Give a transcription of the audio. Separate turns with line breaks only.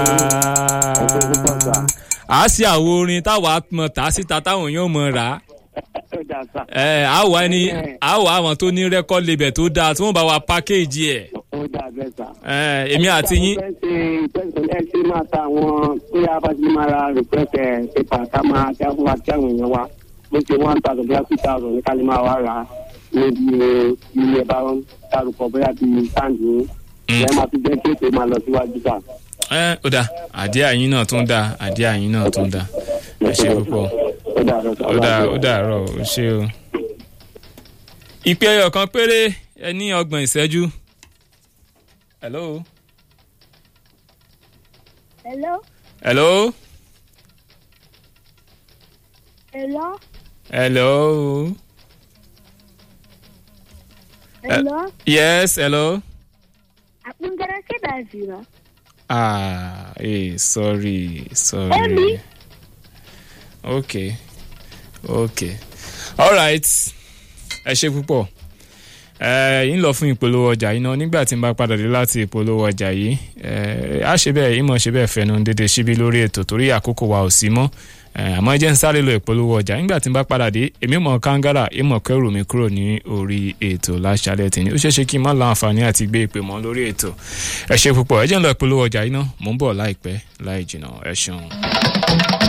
a ṣe àwo orin táwa mọ̀ tá síta táwọn èèyàn mọ̀ rà á ẹ á wà ní á wà àwọn tó ní rẹ́kọ́d label tó dáa tí wọ́n bá wa pákéèjì ẹ̀
ó dà bẹ́ẹ̀ sà.
ẹ èmi àti yín
ẹ ṣe ìtẹ́sílẹ̀ ẹ ṣe máa ta àwọn tó yá bá ti máa ra rìpẹ́tẹ̀ pépà ká máa kí á fún wa kí àwọn èèyàn wa bó ṣe one thousand bóyá two thousand ní kálí máa wá rà á níbi ilé ẹ bá ń dárúkọ bóyá bíi sáǹdì yín ẹ máa fi jẹ́ kí ètò máa lọ síwájú sà.
ẹ ó dáa àdé àyín náà tún dáa àdé àyín náà tún dáa ẹ ṣe púpọ̀
ó dà bẹ́ẹ̀ sà.
ó dáa ó dàárọ̀ ó ṣe o. ìpè ẹyọ kan péré ẹ ní ọgbọ̀n ìṣẹ́jú. hello.
Hello?
hello.
Hello?
hello.
Hello?
yes hello.
Abin garake da zira.
ah eh sorry sorry.
Emi.
okay okay alright ẹ ṣe púpọ̀ ẹ yín lọ fún ìpolówó ọjà yìí náà nígbà tí n bá padà dé láti ìpolówó ọjà yìí ẹ á ṣe bẹ́ẹ̀ ìmọ̀ ṣe bẹ́ẹ̀ fẹnu dédé síbi lórí ètò torí àkókò wa ò sí mọ́ ẹ àmọ́ ẹ jẹ́ ń sáré lọ ìpolówó ọjà nígbà tí n bá padà dé èmi mọ̀ kángára ìmọ̀ kẹrù mi kúrò ní orí ètò láṣálẹ̀ tì ní ó ṣeé ṣe kí n má láǹfààní àti gbé ìpè mọ́ lórí ètò ẹ ṣe púpọ̀ ẹ jẹ́ ń lọ ìpolówó ọjà yìí náà mò ń bọ̀ láìpẹ́ láì jìnnà ẹ ṣeun.